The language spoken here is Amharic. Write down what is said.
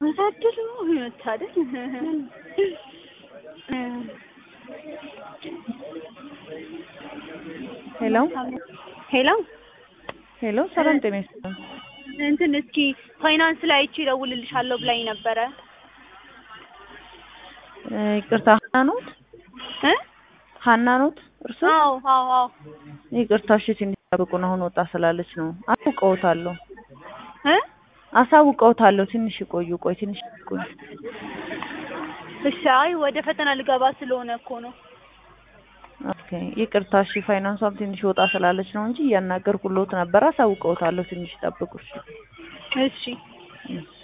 መታደል መታደል ሄሎ ሄሎ ሄሎ፣ ሰላም ጤና ይስጥልኝ። እንትን እስኪ ፋይናንስ ላይ አይቼ እደውልልሻለሁ ብላኝ ነበረ እ ይቅርታ ሀና ኖት? እ ሀና ኖት እርሶ? አዎ አዎ አዎ ይቅርታ እሺ፣ ትንሽ ጠብቁን። አሁን ወጣ ስላለች ነው። አሳውቀውታለሁ እ አሳውቀውታለሁ። ትንሽ ይቆዩ። ቆይ ትንሽ ይቆዩ። እሺ አይ ወደ ፈተና ልገባ ስለሆነ እኮ ነው ኦኬ ይቅርታ። እሺ ፋይናንሷም ትንሽ ወጣ ስላለች ነው እንጂ እያናገርኩልዎት ነበር። አሳውቀውታለሁ። ትንሽ ጠብቁ። እሺ እሺ እሺ